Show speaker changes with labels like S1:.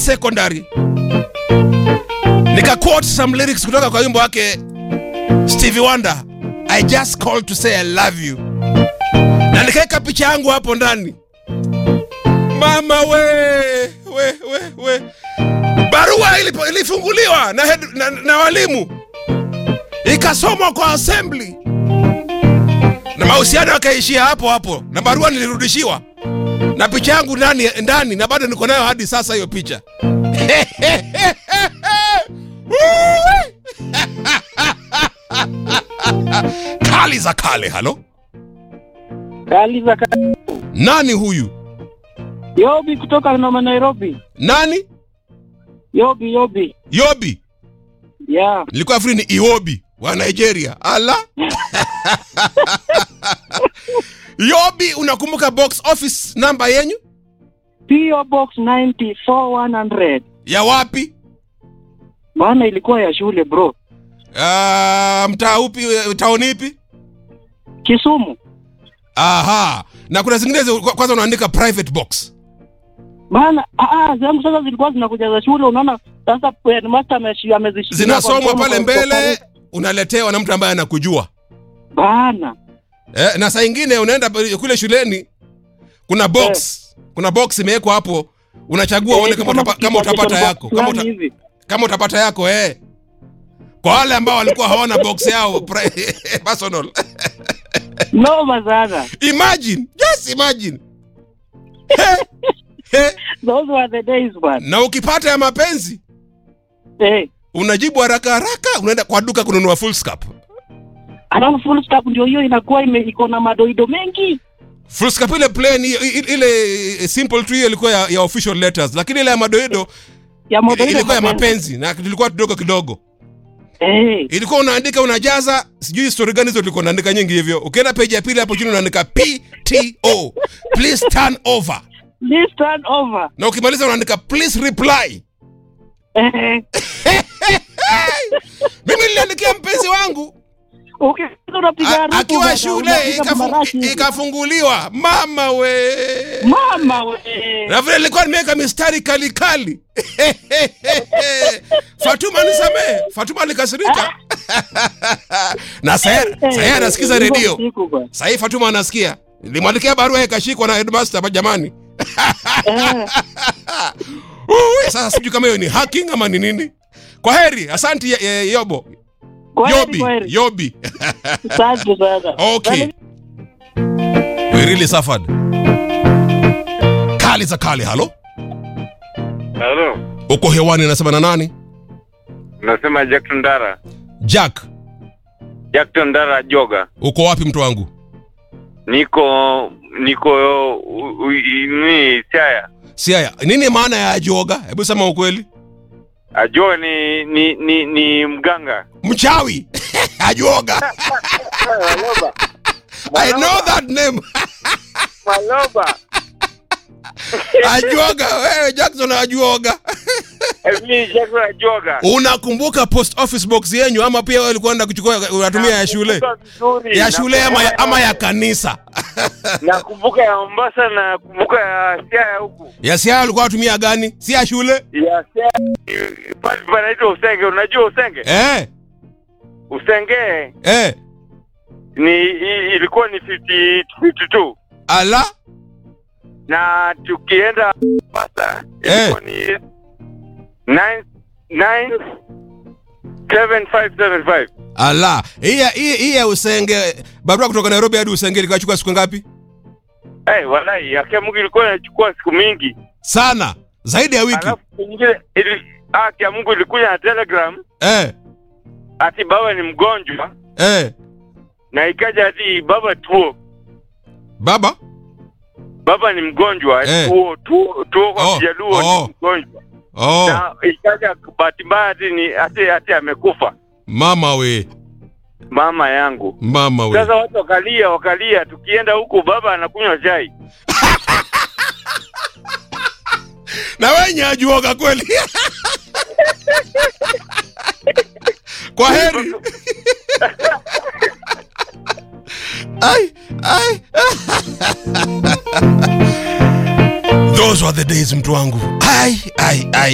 S1: secondary nika quote some lyrics kutoka kwa wimbo wake Stevie Wonder I just called to say I love you na nikaweka picha yangu hapo ndani mama we we we we barua ilipo, ilifunguliwa na, head, na, na walimu ikasomwa kwa assembly na mahusiano yakaishia hapo hapo na barua nilirudishiwa na picha yangu ndani ndani na bado niko nayo hadi sasa hiyo picha kali za kale halo
S2: Kali za ka-
S1: nani huyu
S2: Yobi kutoka Noma Nairobi.
S1: nani
S2: Yobi Yobi.
S1: yobi
S2: Yeah.
S1: nilikuwa free ni iobi wa nigeria ala yobi unakumbuka box office namba yenyu
S2: PO Box 94100.
S1: ya wapi
S2: Bana ilikuwa ya shule bro.
S1: uh, mtaa upi eh, taoni ipi
S2: Kisumu.
S1: aha na kuna zingine zi- kwa- kwanza unaandika private box
S2: Bana ah ah zangu sasa zilikuwa zinakuja za shule unaona sasa headmaster ameshi amezishikilia kwa
S1: zinasomwa
S2: mkono
S1: pale
S2: kwa- kwa-
S1: mbele unaletewa na mtu ambaye anakujua
S2: Bana.
S1: eh, na saa ingine unaenda pale- kule shuleni kuna box kuna box imewekwa hapo unachagua uone kama, utapa, kama utapata yako kama, uta,
S2: hivi.
S1: kama utapata yako eh. kwa wale ambao walikuwa hawana box yao pri- personal
S2: Noma sana.
S1: imagine just imagine He, he.
S2: Those were the days man.
S1: na ukipata ya mapenzi
S2: Eh.
S1: unajibu haraka haraka unaenda kwa duka kununua full scap
S2: Alafu full stop ndio hiyo inakuwa ime iko na madoido mengi.
S1: full scap ile plain i- i- ile simple tu hiyo ilikuwa ya, ya official letters lakini ile ya madoido
S2: Ya madoido.
S1: ilikuwa ya mapenzi na tulikuwa kidogo kidogo
S2: Eh.
S1: ilikuwa unaandika unajaza sijui story gani hizo ulikuwa unaandika nyingi hivyo ukienda page ya pili hapo chini unaandika pto please turn over
S2: This turn over.
S1: na ukimaliza unaandika please reply
S2: Eh.
S1: mimi niliandikia mpenzi wangu
S2: Ukienda unapiga
S1: a-
S2: harufu,
S1: akiwa
S2: bana,
S1: shule
S2: unapiga
S1: ikafu-
S2: marashi hivi.
S1: ikafunguliwa mama we
S2: Mama we.
S1: na vile nilikuwa nimeweka mistari kali kali fatuma nisamee fatuma alikasirika na sahi anasikiza redio
S2: Siku bwana.
S1: sahii fatuma anasikia nilimwandikia barua ikashikwa na headmaster ba- jamani
S2: Eh.
S1: Ui, sasa sijui kama hiyo ni hacking ama ni nini kwa heri asanti eh, eh, yobo
S2: Kwaheri,
S1: yobi
S2: kwaheri.
S1: yobi
S2: Asante sana.
S1: okay we really suffered kali za kali halo
S3: Halo,
S1: uko hewani nasema na nani
S3: nasema Jackson Dara.
S1: jack
S3: Jackson Dara Joga.
S1: uko wapi mtu wangu
S3: Niko niko u- u- ni Siaya.
S1: siaya nini maana ya ajoga hebu sema ukweli
S3: Ajoga ni ni ni, ni mganga.
S1: mchawi ajoga
S3: Maloba.
S1: i know that name
S3: Maloba.
S1: ajuoga wewe jackson ajuoga
S3: Mimi Jackson Ajoga.
S1: unakumbuka post office box yenyu ama pia wewe ulikuwa unaenda kuchukua unatumia ya shule
S3: Nakumbuka vizuri.
S1: ya shule ama ya,
S3: Nakumbuka
S1: ama ya kanisa
S3: Nakumbuka ya Mombasa na nakumbuka ya Siaya huku.
S1: ya siaya ulikuwa unatumia gani si ya shule
S3: Ya Siaya. Pale panaitwa Usenge. Unajua Usenge?
S1: eh
S3: Usenge
S1: eh
S3: ni i- ilikuwa ni 50 52.
S1: ala
S3: na tukienda Mombasa ilikuwa ni nine nine seven five seven five
S1: ala hii ya- hii hii ya usenge barua kutoka nairobi hadi usenge likachukua siku ngapi
S3: hey, walai yake Mungu ilikuwa inachukua siku mingi,
S1: sana zaidi ya wiki
S3: alafu nyingine ili haki ya Mungu ilikuja na telegram
S1: eh
S3: ati baba ni mgonjwa,
S1: eh
S3: na ikaja ati baba tuo
S1: baba
S3: baba ni mgonjwa
S1: Eh.
S3: tuo tuo tuo kwa
S1: Oh,
S3: Kijaluo
S1: oh.
S3: ni mgonjwa,
S1: oh
S3: na ikaja bahati mbaya ati ni ati ati amekufa
S1: mama we
S3: mama yangu.
S1: mama we
S3: Sasa watu wakalia wakalia, tukienda huku baba anakunywa chai.
S1: na wenye ajuoga kweli kwa heri ai ai those were the days mtu wangu ai ai ai